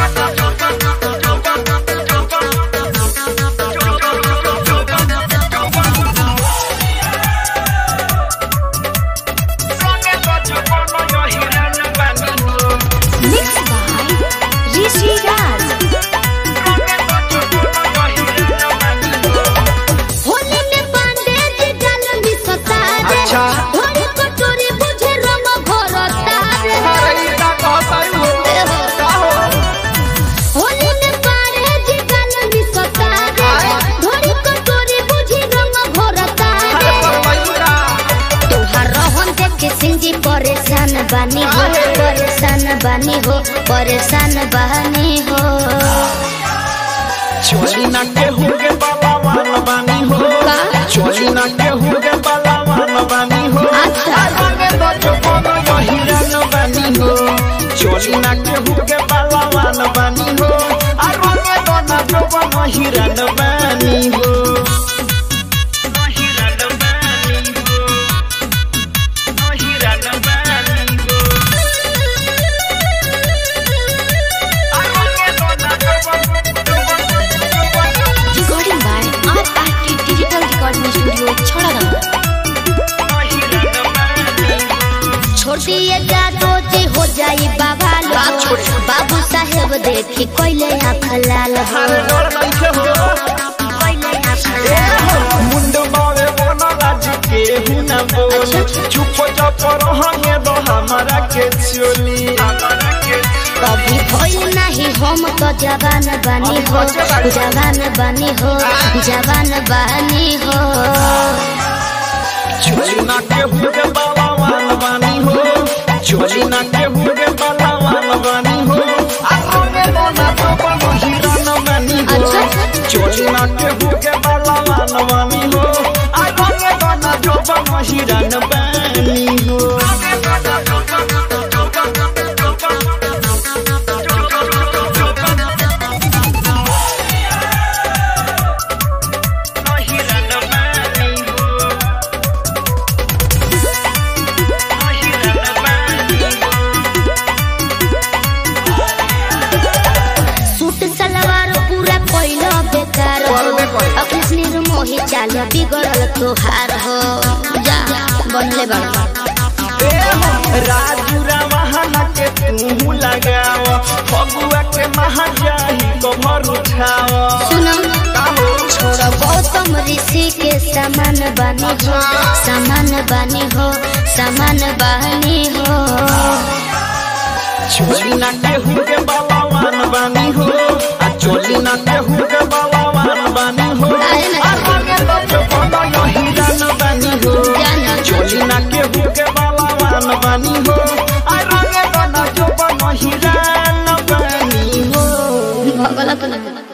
Mixed by Rishi Raj. Holi में पांडे जी डाल मिसता रे अच्छा। धोरी कटोरी बुझे रंग भरता रे अरे ई का कहता हो का हो होली में पांडे जी डाल मिसता रे धोरी कटोरी बुझे रंग भरता अरे रे परमैया तोहार रहन देख के सिंजी परेशान बानी हो अरे। परेशान बानी हो परेशान बानी हो चोली ना केहू के बलवान बानी हो का? चोली ना केहू के बलवान बानी हो अच्छा। रंगे दो जवान यो हिरन बानी हो चोली ना केहू के बलवान बानी हो आ रंगे दो ना जवान हिरन बानी हो हिरन बानी हो हिरन बानी हो आ रंगे दो ना जवान recording by RRT digital recording studio छोड़ागंगा छोड़ दिए जादो जी हो जाई बाबा लो बाबू साहेब देखी कोइले आँख लाल हो अरे डर नइखे हो कोइले आँख लाल हो मुंड बावे बोना लाज के हुना बोल चुप चाप रहंगे दो हमारा के चोली हमारा के कभी भइल नहीं हम तो जवान बानी हो जवान बानी हो जवान बानी हो चोली ना के हुगे बालावान बानी हो चोली ना के हुगे बालावान बानी हो आरोगे बोना तो बनो हिरन बानी हो चोली ना के हुगे बालावान बानी हो आरोगे बोना तो बनो हिरन बानी हो सूट सलवार पूरा कोइलो बेकार हो करबे करी। अकृष्ण मोही चाल बिगड़ल तोहार हो जा बनले बड़ राजू रावहना के तू लगाव फगुआ के महाजाही कमर उठाव सुनम छोड़ गौतम ऋषि के समान बानी हो समान बानी हो समान बानी हो चोली ना के हुके बालावान बानी हो आ चोली ना के हुके बालावान बानी हो काहे ना? आ रंगे दो जो बनो यो हिरन बानी हो जाना। चोली ना के हुके बालावान बानी हो आ रंगे दो ना जो बनो हिरन बानी हो भगलत नहीं